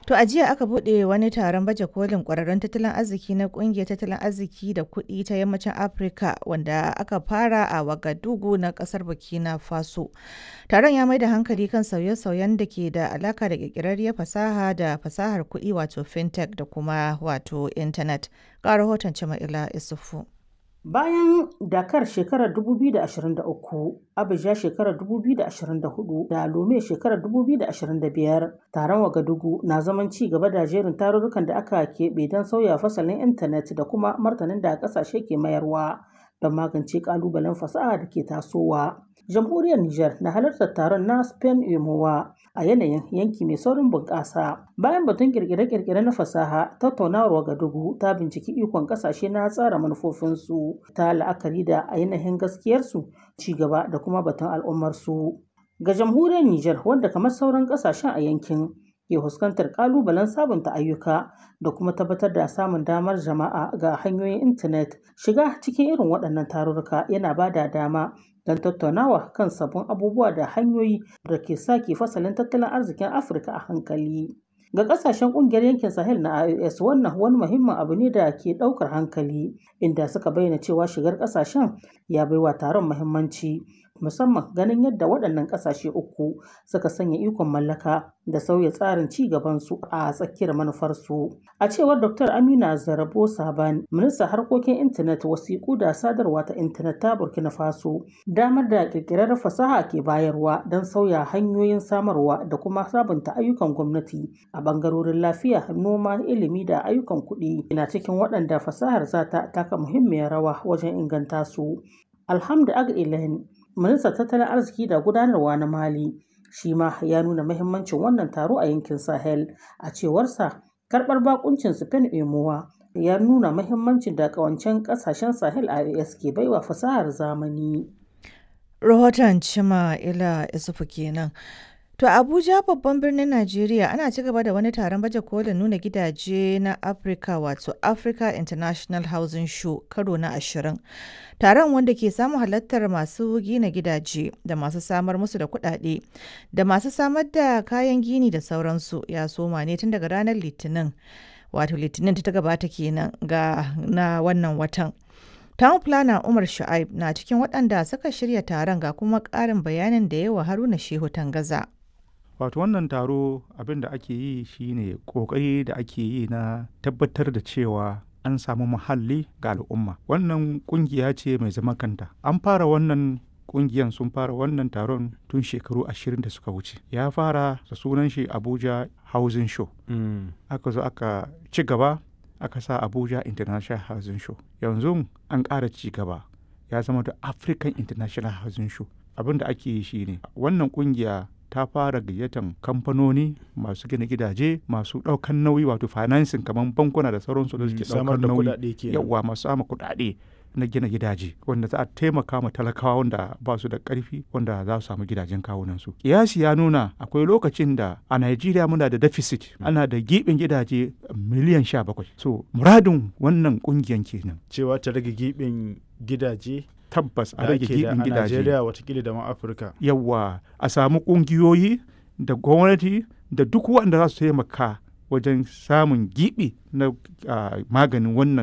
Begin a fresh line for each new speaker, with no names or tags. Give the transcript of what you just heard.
To a jiya aka buɗe wani taron baje kolin ƙwararrun tattalin arziki na ƙungiyar tattalin arziki da kuɗi ta yammacin Afirka wanda aka fara a Wagadugu na ƙasar Burkina Faso. Taron ya mai da hankali kan sauye-sauyen da ke da alaka da ƙirƙirarriyar fasaha da fasahar kuɗi wato fintech da kuma wato intanet. Ga rahoton Jama'ila Isufu.
Bayan Dakar shekarar 2023, Abuja shekarar 2024 da Lome shekarar 2025, taron Wagadugu na zaman ci gaba da jerin tarurrukan da aka keɓe don sauya fasalin intanet da kuma martanin da ƙasashe ke mayarwa don magance ƙalubalen fasaha da ke tasowa. Jamhuriyar Nijar na halartar taron na Spain Emowa a yanayin yanki mai saurin bunƙasa. Bayan batun kirkire-kirkire na fasaha, tattaunawar Wagadugu ta binciki ikon ƙasashe na tsara manufofinsu ta la'akari da ainihin gaskiyarsu, ci gaba da kuma batun al'ummarsu. Ga jamhuriyar Nijar wanda kamar sauran ƙasashen a yankin ke fuskantar ƙalubalen sabunta ayyuka da kuma tabbatar da samun damar jama'a ga hanyoyin intanet shiga cikin irin waɗannan tarurruka yana ba da dama don tattaunawa kan sabbin abubuwa da hanyoyi da ke sake fasalin tattalin arzikin afirka a hankali ga kasashen kungiyar yankin sahel na ios wannan wani muhimmin abu ne da ke daukar hankali inda suka bayyana cewa shigar kasashen ya baiwa taron muhimmanci musamman ganin yadda waɗannan ƙasashe uku suka sanya ikon mallaka da sauya tsarin ci gabansu a tsakiyar manufarsu. A cewar Dr. Amina Zarabo Saban, ministan harkokin intanet wasiƙu da sadarwa ta intanet ta Burkina Faso, damar da ƙirƙirar fasaha ke bayarwa don sauya hanyoyin samarwa da kuma sabunta ayyukan gwamnati a ɓangarorin lafiya, noma, ilimi da ayyukan kuɗi na cikin waɗanda fasahar za ta taka muhimmiyar rawa wajen inganta su. Alhamdu Ag ministan tattalin arziki da gudanarwa na mali shi ma ya nuna mahimmancin wannan taro a yankin sahel a cewarsa karbar bakuncin spain emowa ya nuna mahimmancin da kawancen kasashen sahel a ke baiwa fasahar zamani
rahoton cima ila isufu kenan To Abuja babban birnin Najeriya ana ci gaba da wani taron baje kolin nuna gidaje na Africa wato Africa International Housing Show karo na ashirin. Taron wanda ke samun halartar masu gina gidaje da masu samar musu da kuɗaɗe da masu samar da kayan gini da sauransu ya soma ne tun daga ranar Litinin. Wato Litinin ta gabata kenan ga na wannan watan. Town Planner Umar Shu'aib na cikin waɗanda suka shirya taron ga kuma ƙarin bayanin da yawa Haruna Shehu Tangaza.
wato wannan taro abin da ake yi shine kokari da ake yi na tabbatar da cewa an samu muhalli ga al'umma wannan kungiya ce mai zama kanta an fara wannan kungiyan sun fara wannan taron tun shekaru ashirin da suka wuce ya fara da sunan shi abuja housing show mm. aka zo aka ci gaba aka sa abuja international housing show yanzu an ƙara ci gaba ya zama da african international housing show abin da ake yi shine wannan kungiya ta fara gayyatan kamfanoni masu gina gidaje masu ɗaukan nauyi wato financing kamar bankuna da sauransu da suke ɗaukar nauyi yawa masu sama kuɗaɗe na gina gidaje wanda za a taimaka ma talakawa wanda ba su da ƙarfi wanda za su samu gidajen kawunansu kiyasi ya nuna akwai lokacin da a Najeriya muna da deficit ana da giɓin gidaje miliyan sha bakwai so muradin wannan ƙungiyan kenan
cewa ta rage giɓin gidaje
tabbas a rage gibin gidaje.
Najeriya watakila da ma Afirka.
Yawwa a samu ƙungiyoyi da gwamnati da duk waɗanda za su taimaka wajen samun gibi na maganin wannan